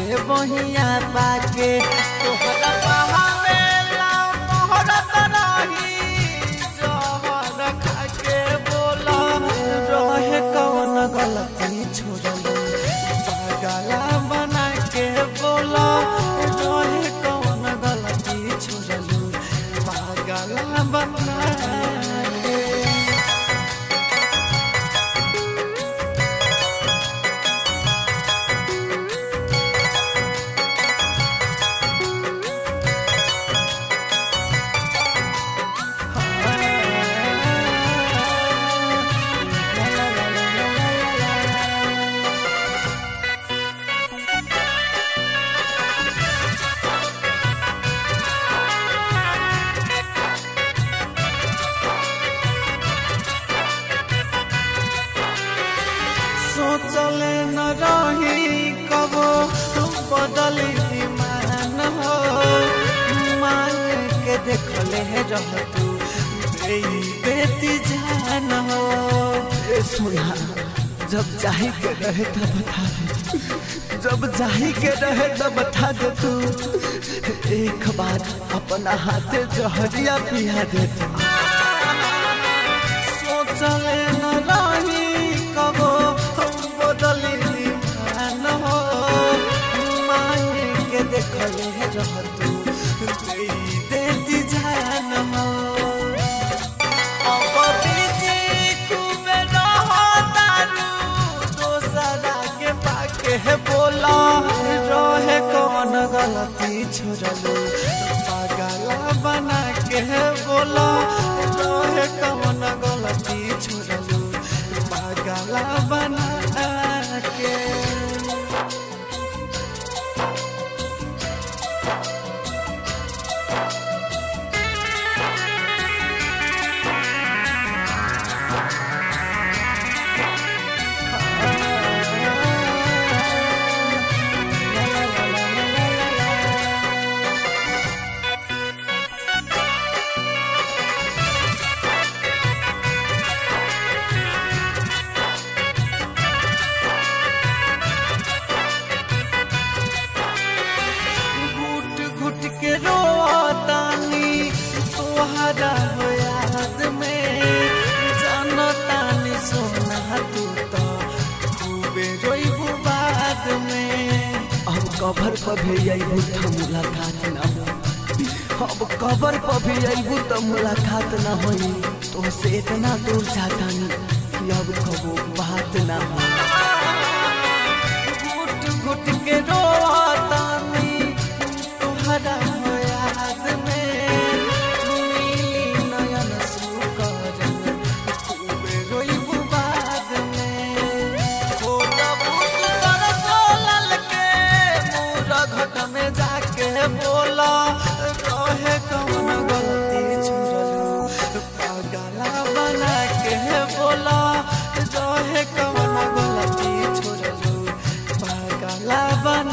बहिया पाके तोहरा बहावेला मोहरत रही जहर खाके बोला रहे कौन गलती छोड़लू पागला बना के बोला रहे कौन गलती छोड़लू पागला बना के सोचले न रही कबो बदली मान हो मान के देखले रह तू बेटी जान हो ए सुना जब चाहे के रहे तब बता दे जब चाहे के रहे तब बता दे तू एक बार अपना हाथे जहरिया पिया दे तू सोचले न रही कबो बदली मान हो मांगे के देखले रह तू देती जान हो अब बीजी खूबे रहो दारू दोसरा के पाके बोला रहे कौन गलती छोड़लू पागला बना के बोला रहे कौन गलती छोड़लू पागला बना के घुट घुट के रोतानी तोहरा हो याद में जानतानी सोना तू तो खूबे रोइबू बाद में अब कबर पर भी अबू तो मुलाकात न हो अब कबर पर भी अबू तो मुलाकात न होई तो से इतना दूर जातानी कि अब कबो बात न हो घुट घुट के रोतानी तोहरा हो याद में मिली नयन सुकर खूबे रोइबू बाद में हो जबू सरसों लल के मूरा घट में जाके बोला रहे कौन गलती छोड़लू पागला बना के बोला रहे कौन गलती छोड़लू पागला बना